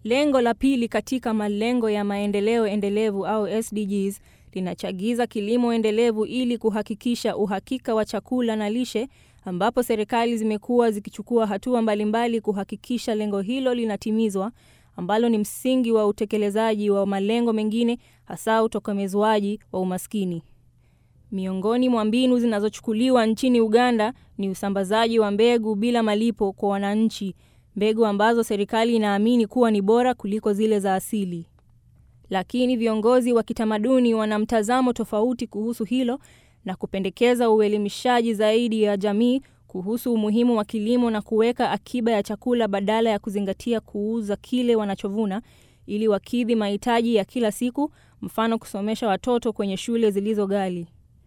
Lengo la pili katika malengo ya maendeleo endelevu au SDGs linachagiza kilimo endelevu ili kuhakikisha uhakika wa chakula na lishe, ambapo serikali zimekuwa zikichukua hatua mbalimbali kuhakikisha lengo hilo linatimizwa, ambalo ni msingi wa utekelezaji wa malengo mengine, hasa utokomezwaji wa umaskini. Miongoni mwa mbinu zinazochukuliwa nchini Uganda ni usambazaji wa mbegu bila malipo kwa wananchi, mbegu ambazo serikali inaamini kuwa ni bora kuliko zile za asili. Lakini viongozi wa kitamaduni wana mtazamo tofauti kuhusu hilo na kupendekeza uelimishaji zaidi ya jamii kuhusu umuhimu wa kilimo na kuweka akiba ya chakula badala ya kuzingatia kuuza kile wanachovuna ili wakidhi mahitaji ya kila siku, mfano kusomesha watoto kwenye shule zilizo ghali.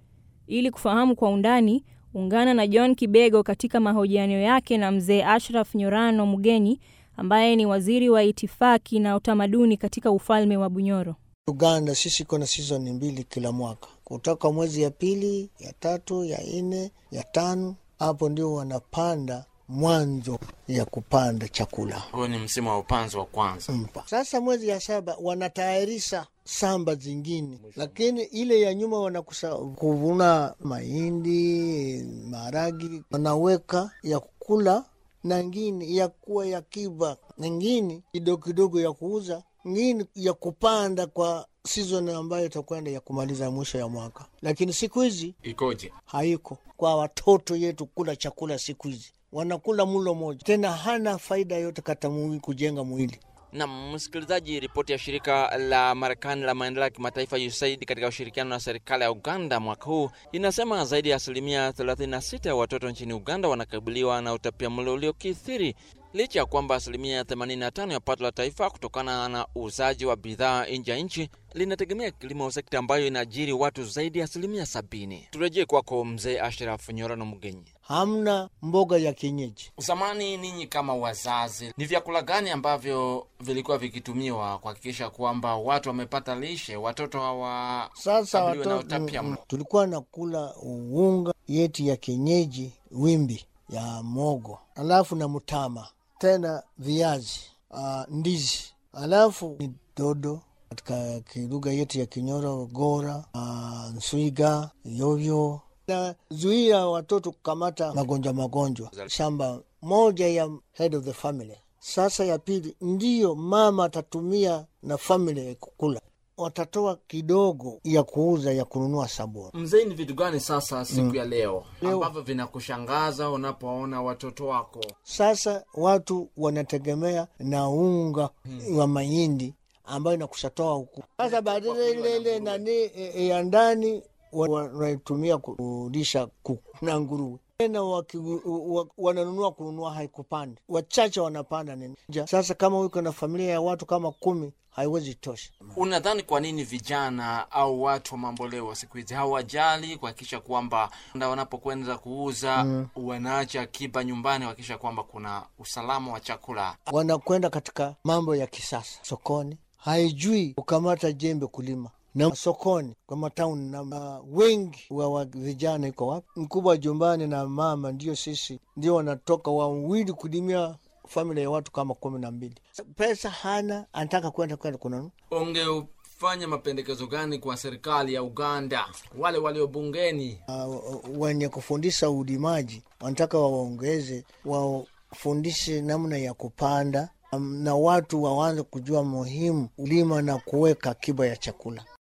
Ili kufahamu kwa undani, ungana na John Kibego katika mahojiano yake na mzee Ashraf Nyorano Mugenyi ambaye ni waziri wa itifaki na utamaduni katika ufalme wa Bunyoro. Uganda sisi kuna sizoni mbili kila mwaka, kutoka mwezi ya pili, ya tatu, ya nne, ya tano, hapo ndio wanapanda mwanzo ya kupanda chakula. Huo ni msimu wa upanzi wa kwanza. Mpa. Sasa mwezi ya saba wanatayarisha samba zingine, lakini ile ya nyuma wanakusa kuvuna mahindi, maharagi, wanaweka ya kukula na ngine ya kuwa ya kiba, ngine kidogo kidogo ya kuuza, ngine ya kupanda kwa season ambayo itakwenda ya kumaliza mwisho ya mwaka. Lakini siku hizi Ikoje? haiko kwa watoto yetu kula chakula siku hizi wanakula mlo moja, tena hana faida yote kata mwili kujenga mwili. Na msikilizaji, ripoti ya shirika la Marekani la maendeleo ya kimataifa USAID katika ushirikiano na serikali ya Uganda mwaka huu inasema zaidi ya asilimia 36 ya watoto nchini Uganda wanakabiliwa na utapiamlo uliokithiri licha ya kwamba asilimia 85 ya pato la taifa kutokana na uuzaji wa bidhaa nje ya nchi linategemea kilimo, sekta ambayo inaajiri watu zaidi ya asilimia sabini. Turejee kwako mzee Ashraf Nyorano Mugenyi. Hamna mboga ya kienyeji. Zamani ninyi kama wazazi, ni vyakula gani ambavyo vilikuwa vikitumiwa kuhakikisha kwamba watu wamepata lishe, watoto hawa Sasa kabiliwe na watoto utapia mm, mlo? tulikuwa nakula unga yetu ya kienyeji, wimbi ya mogo, alafu na mtama, tena viazi, uh, ndizi, alafu ni dodo katika kilugha yetu ya Kinyoro, gora, uh, nswiga, yovyo na zuia watoto kukamata magonjwa magonjwa. Shamba moja ya head of the family. Sasa ya pili ndiyo mama atatumia na family kukula, watatoa kidogo ya kuuza ya kununua sabuni. Mzee, ni vitu gani sasa siku ya leo Leo- ambavyo vinakushangaza unapoona watoto wako? Sasa watu wanategemea na unga wa mahindi ambayo inakushatoa huku. Sasa baadaye ile ile nani e, e, ya ndani wa- wanaitumia kulisha kuku na nguruwe tena waki- wa- wananunua kununua haikupanda, wachache wanapanda nini. Ja, Sasa kama uko na familia ya watu kama kumi haiwezi tosha. Unadhani kwa nini vijana au watu wa mamboleo siku hizi hawajali kuhakikisha kwamba na wanapokwenda kuuza wanaacha akiba nyumbani, kuhakikisha kwamba kuna usalama wa chakula? wanakwenda katika mambo ya kisasa sokoni, haijui kukamata jembe kulima na sokoni kwa matauni na ma- wengi wa, wa vijana iko wapi? Mkubwa jumbani na mama ndio sisi ndio wanatoka wawili kulimia familia ya watu kama kumi na mbili. Pesa hana, anataka kwenda kwenda kununua Ungefanya mapendekezo gani kwa serikali ya Uganda, wale walio bungeni? uh, wenye kufundisha ulimaji wanataka waongeze, wafundishe namna ya kupanda um, na watu waanze kujua muhimu ulima na kuweka akiba ya chakula.